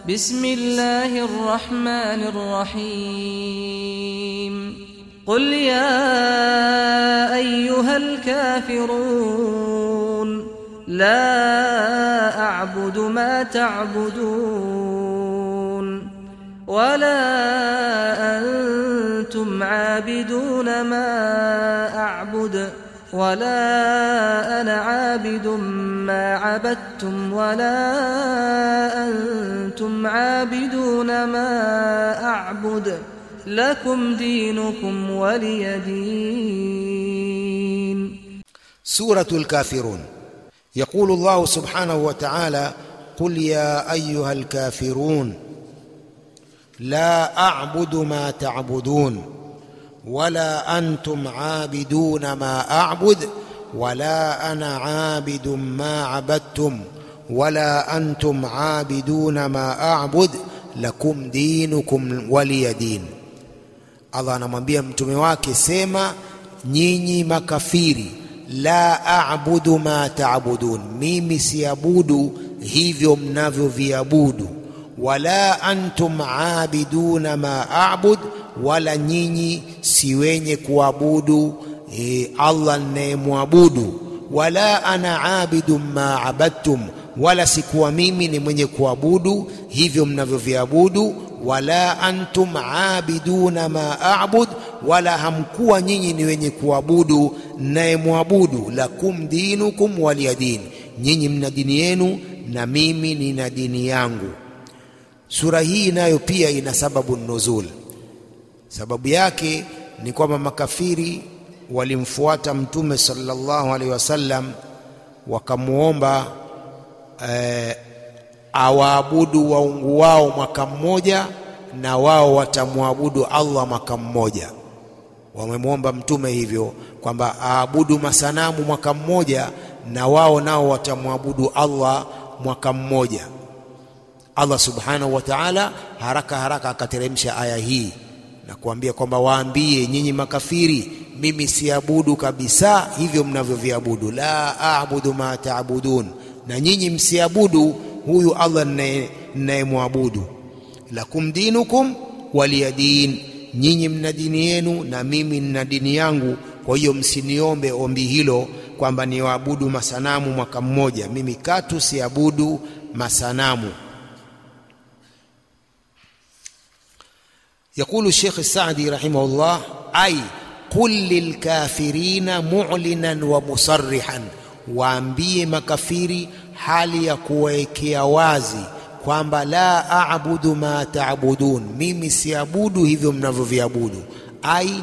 بسم الله الرحمن الرحيم قل يا أيها الكافرون لا أعبد ما تعبدون ولا أنتم عابدون ما أعبد ولا أنا عابد ما عبدتم ولا أنتم عابدون ما أعبد لكم دينكم ولي دين سورة الكافرون يقول الله سبحانه وتعالى قل يا أيها الكافرون لا أعبد ما تعبدون ولا أنتم عابدون ما أعبد ولا أنا عابد ما عبدتم ولا أنتم عابدون ما أعبد lakum dinukum waliya din Allah anamwambia mtume wake sema nyinyi makafiri la a'budu ma ta'budun mimi siabudu hivyo mnavyoviabudu wala antum aabiduna ma a'bud wala nyinyi si wenye kuabudu e, Allah ninayemwabudu wala ana abidu ma abadtum wala sikuwa mimi ni mwenye kuabudu hivyo mnavyoviabudu wala antum aabiduna ma a'bud wala hamkuwa nyinyi ni wenye kuabudu nayemwabudu lakum dinukum waliya din nyinyi mna dini yenu na mimi nina dini yangu sura hii nayo pia ina sababu nuzul sababu yake ni kwamba makafiri walimfuata mtume sallallahu alaihi wasallam wakamuomba eh, awaabudu waungu wao mwaka mmoja na wao watamwabudu Allah mwaka mmoja. Wamemwomba mtume hivyo kwamba aabudu masanamu mwaka mmoja na wao nao watamwabudu Allah mwaka mmoja. Allah subhanahu wa ta'ala haraka haraka akateremsha aya hii na kuambia kwamba waambie nyinyi makafiri, mimi siabudu kabisa hivyo mnavyoviabudu, la aabudu ma taabudun, na nyinyi msiabudu huyu Allah ninayemwabudu. Lakum dinukum waliya din, nyinyi mna dini yenu na mimi nina dini yangu. Kwa hiyo msiniombe ombi hilo kwamba niwaabudu masanamu mwaka mmoja. Mimi katu siabudu masanamu. يقول الشيخ السعدي رحمه الله أي قل للكافرين معلنا ومصرحا waambie makafiri hali ya kuwekea wazi kwamba la aabudu ma taabudun, mimi siabudu hivyo mnavyoviabudu. Ai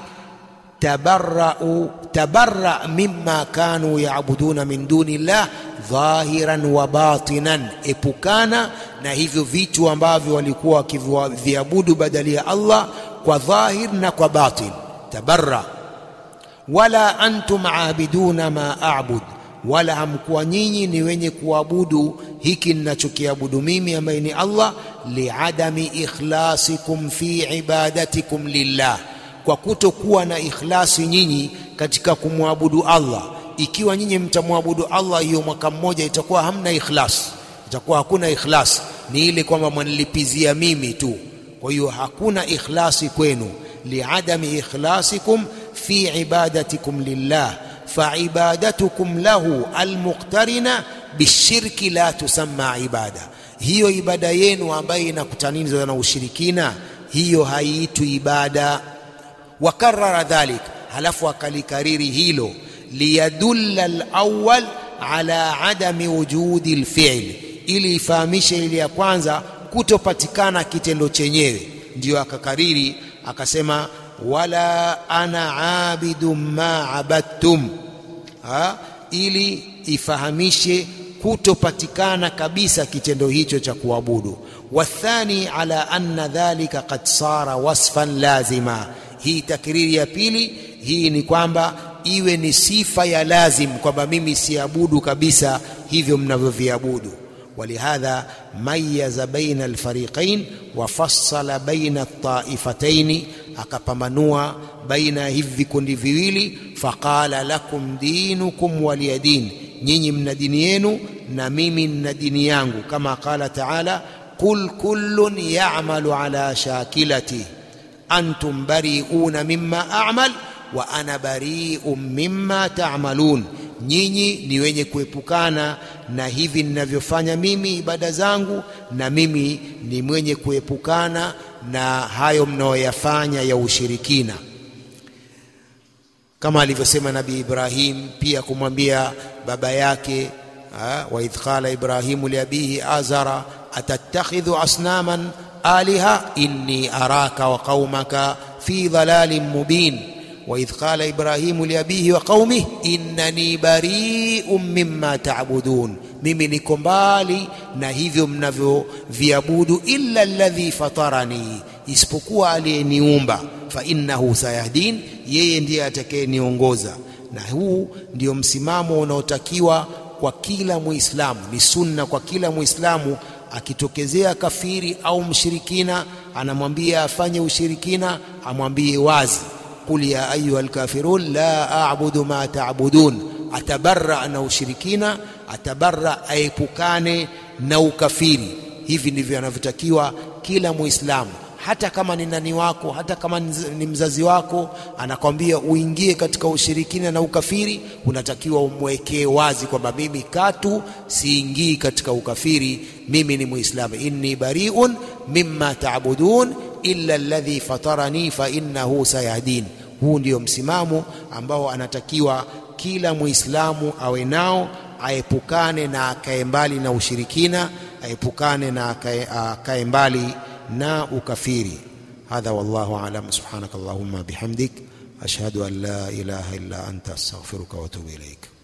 tabarrau tabarra mimma kanu yaabuduna min duni llah dhahiran wa batinan, epukana na hivyo vitu ambavyo walikuwa wakiviabudu badali ya Allah kwa dhahir na kwa batin. Tabarra wala antum aabiduna ma a'bud wala hamkuwa nyinyi ni wenye kuabudu hiki ninachokiabudu mimi ambaye ni Allah, liadami ikhlasikum fi ibadatikum lillah, kwa kutokuwa na ikhlasi nyinyi katika kumwabudu Allah. Ikiwa nyinyi mtamwabudu Allah hiyo mwaka mmoja, itakuwa hamna ikhlas, itakuwa hakuna ikhlas, ni ile kwamba mwanilipizia mimi tu. Kwa hiyo hakuna ikhlasi kwenu, liadami ikhlasikum fi ibadatikum lillah faibadatukum lahu almuqtarina bishirki la tusamma ibada, hiyo ibada yenu ambayo inakutanizwa na ushirikina, hiyo haiitwi ibada. Wakarara dhalik, halafu akalikariri hilo, liyadulla alawwal ala adami wujudi alfi'l, ili ifahamishe ile ya kwanza kutopatikana kitendo chenyewe. Ndiyo akakariri akasema wala ana abidu ma abadtum ha? ili ifahamishe kutopatikana kabisa kitendo hicho cha kuabudu. Wathani ala anna dhalika qad sara wasfan lazima. Hii takriri ya pili hii ni kwamba iwe ni sifa ya lazim kwamba mimi siabudu kabisa hivyo mnavyoviabudu. ولهذا ميز بين الفريقين وفصل بين الطائفتين akapambanua baina ya hivi vikundi viwili, faqala lakum dinukum waliya din, nyinyi mna dini yenu na mimi nina dini yangu, kama qala taala qul kullun ya'malu ala shakilatihi antum bari'una mimma a'mal wa ana bari'un mimma ta'malun nyinyi ni wenye kuepukana na hivi ninavyofanya mimi ibada zangu na mimi ni mwenye kuepukana na hayo mnayoyafanya ya ushirikina kama alivyosema nabii Ibrahim pia kumwambia baba yake wa idh qala ibrahimu liabihi azara atattakhidhu asnaman aliha inni araka wa qaumaka fi dhalalin mubin وإذ قال إبراهيم لأبيه وقومه إنني بريء مما تعبدون mimi niko mbali na hivyo mnavyoviabudu illa alladhi fatarani isipokuwa aliyeniumba fa innahu sayahdin yeye ndiye atakayeniongoza na huu ndio msimamo unaotakiwa kwa kila muislamu ni sunna kwa kila muislamu akitokezea kafiri au mshirikina anamwambia afanye ushirikina amwambie wazi qul ya ayuha alkafirun la a'budu ma ta'budun atabarra na ushirikina atabarra aepukane na ukafiri hivi ndivyo anavyotakiwa kila muislamu hata kama ni nani wako hata kama ni mzazi wako anakwambia uingie katika ushirikina na ukafiri unatakiwa umwekee wazi kwamba mimi katu siingii katika ukafiri mimi ni muislamu inni bariun mimma taabudun illa alladhi fatarani fa innahu sayahdin huu ndio msimamo ambao anatakiwa kila muislamu awe nao aepukane na akae mbali na ushirikina aepukane na akae mbali na ukafiri hadha wallahu alam subhanaka allahumma bihamdik ashhadu an la ilaha illa anta astaghfiruka wa atubu ilaik